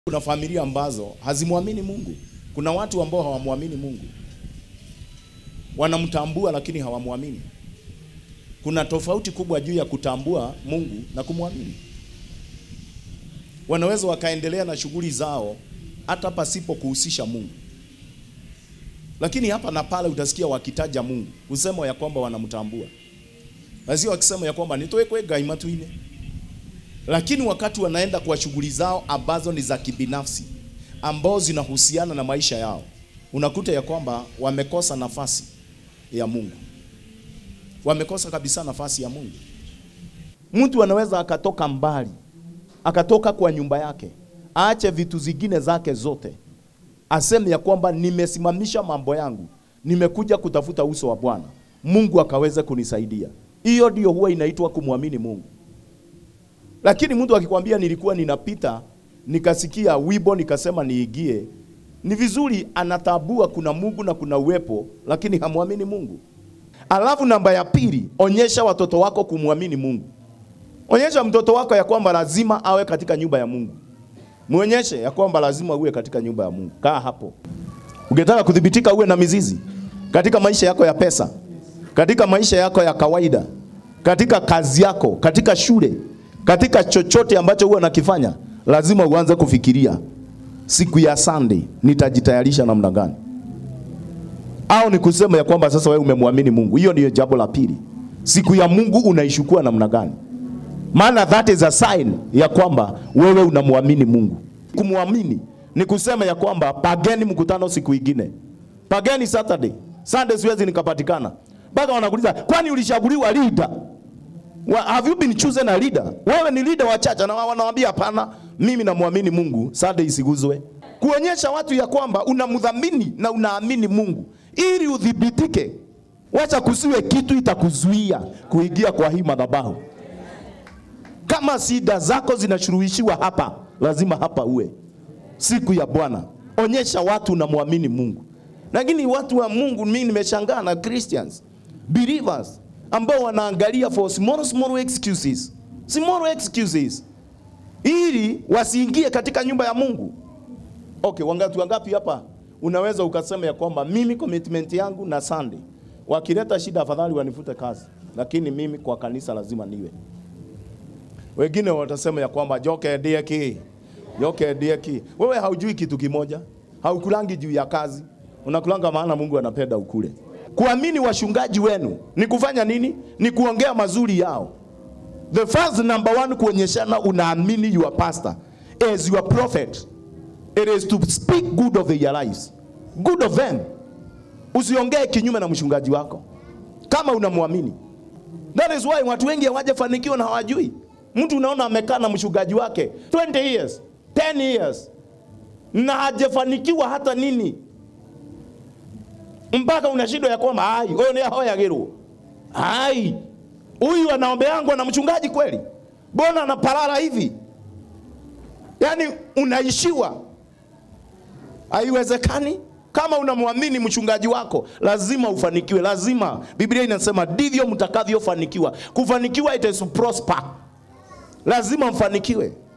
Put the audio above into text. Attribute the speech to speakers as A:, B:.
A: Kuna familia ambazo hazimwamini Mungu. Kuna watu ambao hawamwamini Mungu, wanamtambua lakini hawamwamini. Kuna tofauti kubwa juu ya kutambua Mungu na kumwamini. Wanaweza wakaendelea na shughuli zao hata pasipo kuhusisha Mungu, lakini hapa na pale utasikia wakitaja Mungu, usema ya kwamba wanamtambua, lazima wakisema ya kwamba nitowekwe gai matuine lakini wakati wanaenda kwa shughuli zao ambazo ni za kibinafsi ambao zinahusiana na maisha yao, unakuta ya kwamba wamekosa nafasi ya Mungu, wamekosa kabisa nafasi ya Mungu. Mtu anaweza akatoka mbali, akatoka kwa nyumba yake, aache vitu zingine zake zote, aseme ya kwamba nimesimamisha mambo yangu, nimekuja kutafuta uso wa Bwana, Mungu akaweze kunisaidia. Hiyo ndio huwa inaitwa kumwamini Mungu. Lakini mtu akikwambia nilikuwa ninapita nikasikia wibo nikasema niigie, ni vizuri, anatabua kuna Mungu na kuna uwepo, lakini hamwamini Mungu. Alafu namba ya pili, onyesha watoto wako kumwamini Mungu. Onyesha mtoto wako ya kwamba lazima awe katika nyumba ya Mungu. Muonyeshe ya kwamba lazima uwe katika nyumba ya Mungu. Kaa hapo. Ukitaka kudhibitika, uwe na mizizi katika maisha yako ya pesa, katika maisha yako ya kawaida, katika kazi yako, katika shule katika chochote ambacho huwa nakifanya, lazima uanze kufikiria siku ya Sunday nitajitayarisha namna gani, au ni kusema ya kwamba sasa wewe umemwamini Mungu. Hiyo ndiyo jambo la pili. Siku ya Mungu unaishukua namna gani? Maana that is a sign ya kwamba wewe unamwamini Mungu. Kumwamini ni kusema ya kwamba pageni mkutano siku ingine, pageni Saturday, Sunday siwezi nikapatikana, mpaka wanakuuliza kwani ulichaguliwa leader Wa, have you been chosen a leader? Wewe ni leader wa chacha na wanawaambia hapana, mimi namwamini Mungu, Sunday isiguzwe. Kuonyesha watu ya kwamba unamdhamini na unaamini Mungu ili udhibitike. Wacha kusiwe kitu itakuzuia kuingia kwa hii madhabahu. Kama shida zako zinashuruhishiwa hapa, lazima hapa uwe siku ya Bwana. Onyesha watu unamwamini Mungu. Lakini watu wa Mungu, mimi nimeshangaa na Christians, believers ambao wanaangalia for small small excuses, small excuses ili wasiingie katika nyumba ya Mungu. Okay, wangapi wangapi hapa unaweza ukasema ya kwamba mimi commitment yangu na Sunday, wakileta shida afadhali wanifute kazi, lakini mimi kwa kanisa lazima niwe. Wengine watasema ya kwamba joke dieki, joke dieki. Wewe haujui kitu kimoja, haukulangi juu ya kazi, unakulanga maana Mungu anapenda ukule. Kuamini washungaji wenu ni kufanya nini? Ni kuongea mazuri yao. The first number one, kuonyeshana unaamini your pastor as your prophet. It is to speak good of their lives, good of them. Usiongee kinyume na mchungaji wako kama unamwamini. That is why watu wengi hawajafanikiwa na hawajui. Mtu unaona amekaa na mchungaji wake 20 years, 10 years na hajafanikiwa hata nini mpaka unashindwa ya kwamba ai huyo ni ahoyagirwo ai huyu anaombeangwa na mchungaji kweli, mbona anapalala hivi? Yaani unaishiwa, haiwezekani. Kama unamwamini mchungaji wako lazima ufanikiwe, lazima. Biblia inasema ndivyo mtakavyofanikiwa. Kufanikiwa it is to prosper, lazima mfanikiwe.